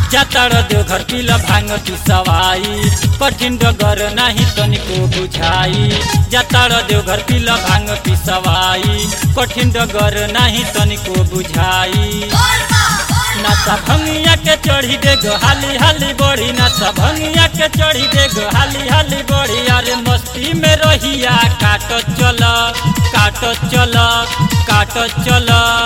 जातार देवघर पिल भांग पिसवाई कठिन डगर नाही तनिको बुझाई जातार देवघर पिल भांग पिसवाई कठिन डगर नाही तनिको बुझाई नाचा भंगिया के चढ़ी दे गो हाली हाली बढ़ी नाचा भंगिया के चढ़ी दे गो हाली हाली बढ़ी अरे मस्ती में रहिया काट चल काट चल काट चल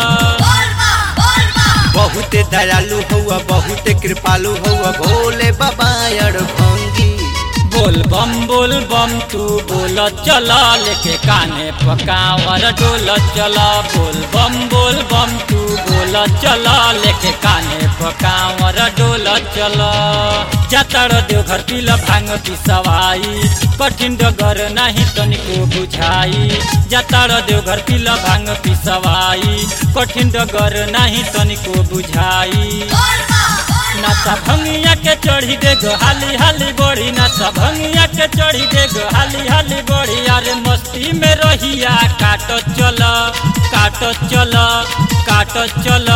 बहुते दयालु हौआ बहुते कृपालु हौआ भोले बाबा अड़ भंगी बोल बम बोल बम तू बोल चल लेके काने पकावर डोल चल बोल बम बोल बम तू बोल चल लेके काने पकावर डोल चल जातर देवघर पिल भांग पिसवाई कठिन डगर नाही तनिको बुझाई जातर देवघर पिल भांग पिसवाई कठिन डगर नाही तनिको बुझाई नाचा भंगिया के चढ़ी दे गो हाली हाली बढ़ी नाचा भंगिया के चढ़ी दे गो हाली हाली बढ़ी अरे मस्ती में रहिया काट चल काट चल काट चल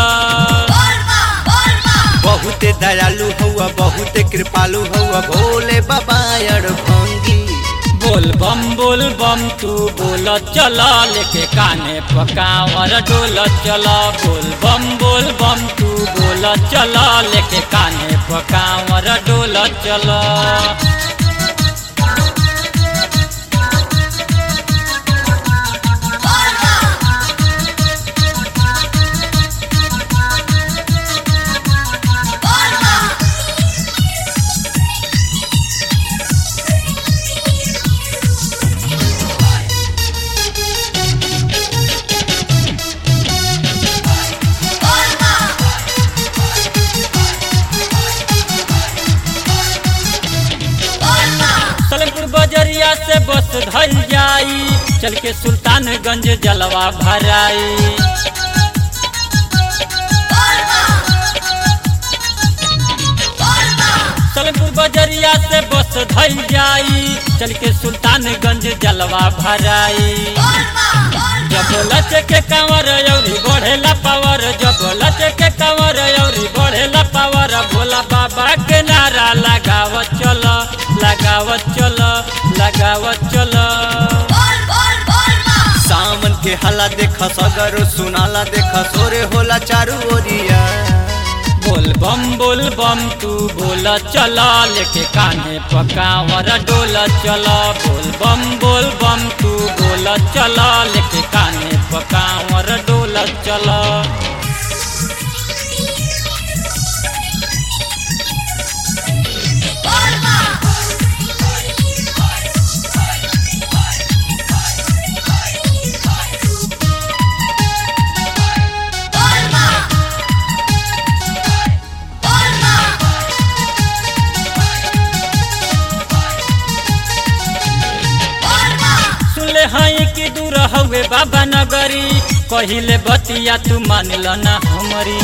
बहुते दयालु हौआ बहुते कृपालु हौआ भोले बाबा अड़ भंगी बोल बम बोल बम तू बोल चल लेके काने पकावर डोल चल बोल बम बोल बम तू बोल चल लेके काने पकावर डोल चल सलेमपुर बजरिया से बस धल जाई चल के सुल्तानगंज जलवा भराई सलेमपुर बजरिया से बस धल जाई चल के सुल्तानगंज जलवा भराई जब लच के कंवर यौरी बढ़ेला पावर जब लच के कंवर यौरी बढ़ेला पावर भोला बाबा के नारा लगावत चल लगावत चल लगावत चल सावन के हला देखा सगरो सुनाला देखा सोरे होला चारू ओरिया बोल बम बोल बम तू बोल चल लेके कान्हे पकावर डोल चल बोल बम बोल बम तू बोल चल लेके कान्हे पकावर डोल चल सुनले हई कि दूर हवे बाबा नगरी कहिले बतिया तू मानिल ना हमरी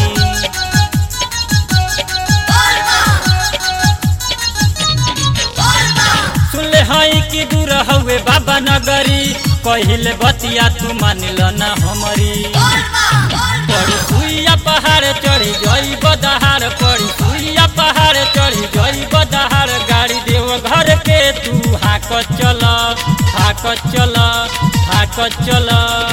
सुनले हई कि दूर हवे बाबा नगरी कहिले बतिया तू मानिल ना हमरी पड़ी सुइया पहाड़ चढ़ी जई बदहार पड़ी सुइया पहाड़ चढ़ी जई बदहार गाड़ी देव घर के तू हाक चल हाक चल हाक चल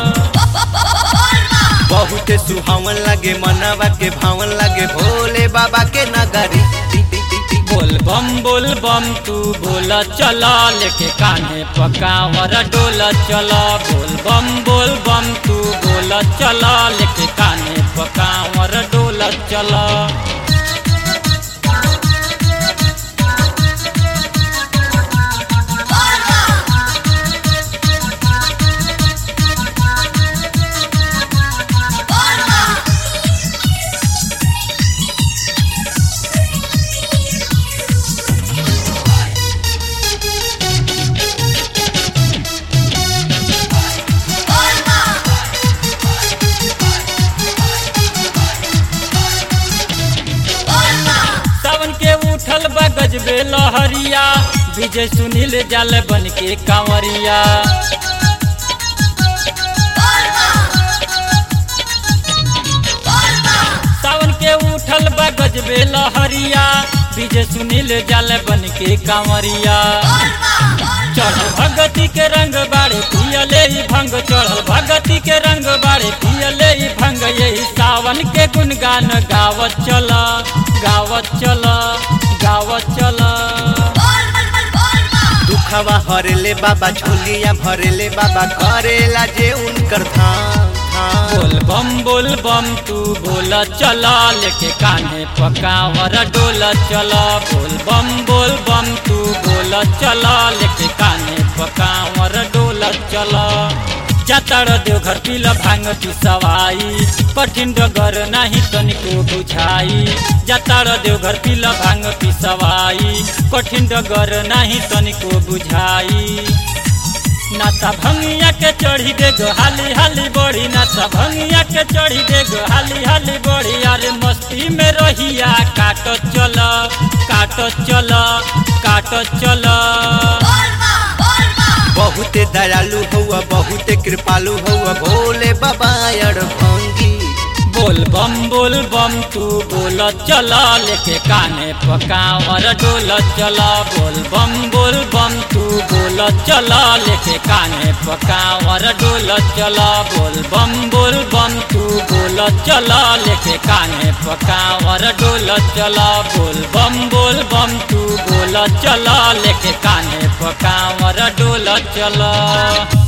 बहुते सुहावन लगे मनवा के भावन लगे भोले बाबा के नगरी बोल बम बोल बम तू बोल चल लेके कान्हे पकावर डोल चल बोल बम बोल बम तू बोल चल लेके कान्हे पकावर डोल चल सावन के उठल बा गजबे लहरिया विजय सुनील जाल बन के कांवरिया सावन के उठल बा गजबे लहरिया विजय सुनील जल बन के कांवरिया चढ़ल भगती के रंग बाड़े पियले ही भंग चढ़ल भगती के रंग बाड़े पियले ही भंग यही सावन के गुनगान गावत चल गावत चल गावत चल दुखवा हरेले बाबा झोलिया भरेले बाबा करेला जे उनकर धाम धाम बोल बम बोल बम तू बोल चल लेके कान्हे पकावर डोल चल बोल बम बोल बम तू बोल चल लेके कान्हे पकावर डोल चल जातर देवघर पिल भांग पिसवाई कठिन डगर नाही तनिको बुझाई जातर देवघर पिल भांग पिसवाई कठिन डगर नाही तनिको बुझाई नाता भंगिया के चढ़ी दे गो हाली हाली बढ़ी नाता भंगिया के चढ़ी दे गो हाली हाली बढ़ी अरे मस्ती में रहिया काट चल काट चल काट चल बहुते दयालु हौआ बहुते कृपालु हौआ भोले बाबा अड़भंगी बोल बम बोल बम तू बोल चल लेके काने पकावर डोल चल बोल बम बोल बम तू बोल चल लेके काने पकावर डोल चल बोल बम बोल बम तू बोल चल लेके काने पकावर डोल चल बोल बम बोल बम तू बोल चल लेके काने पकावर डोल चल